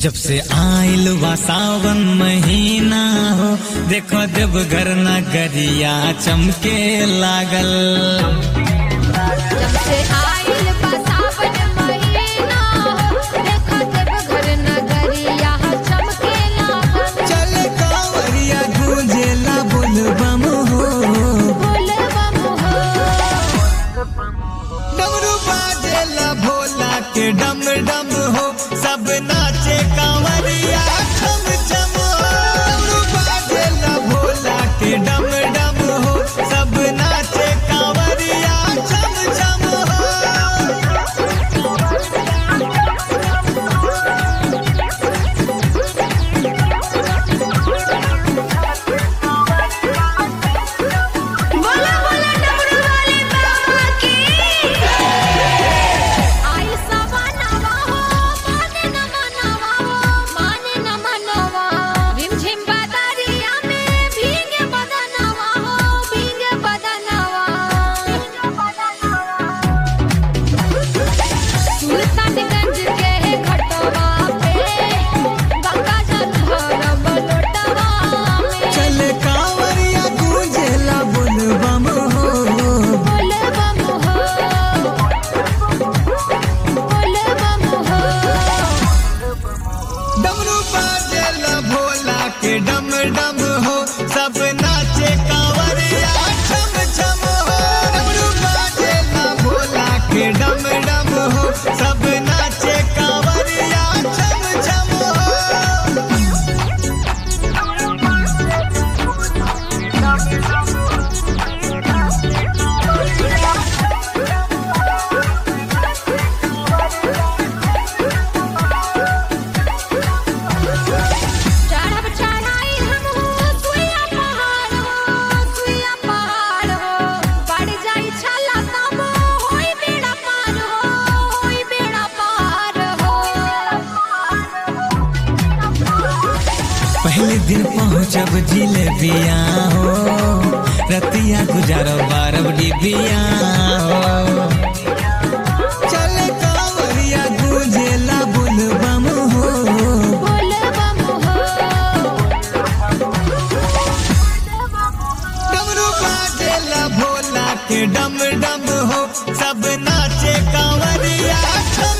जब से आइल बा सावन महीना हो देखो देवघर नगरिया चमके लागल जब से आइल बा सावन महीना देखो देवघर नगरिया चमके लागल चल कांवरिया गूंजेला बोलबम हो बोल बम हो डमरू बाजेला भोला के डम डम हो सब नाचे कांवरिया छम छम हो डमरू बाजेला भोला के डम डम हो सब नाचे कांवरिया छम छम हो बोला बोला डमरू वाले बाबा की आई सवानावा हो माने न मनवा हो माने न मनवा रिमझिम बदरिया में भीगे बदनवा हो भीगे बदनवा सुल्तानगंज के घटवा पे गंगा जल भरब लोटवा में चल कांवरिया गूंजेला बोलबम हो बोल बम हो बोल बम हो डमरू बाजेला भोला के डम डम हो सब नाचे कांवरिया छम छम हो डमरू बाजेला भोला के डम डम हो सब नाचे कांवरिया छम छम हो चढ़ब चढ़ाई हम हो सुइया पहाड़ हो सुइया पहाड़ हो बढ़ जाई छला तब होई बेड़ा पार हो होई बेड़ा पार हो पहले दिन पहुँचब जिलेबिया हो रतिया गुजारो बारब डिबिया हो चल कांवरिया गूंजेला बोलबम हो बोल बम हो डमरू बाजेला भोला के डम डम हो सब नाचे कांवरिया छम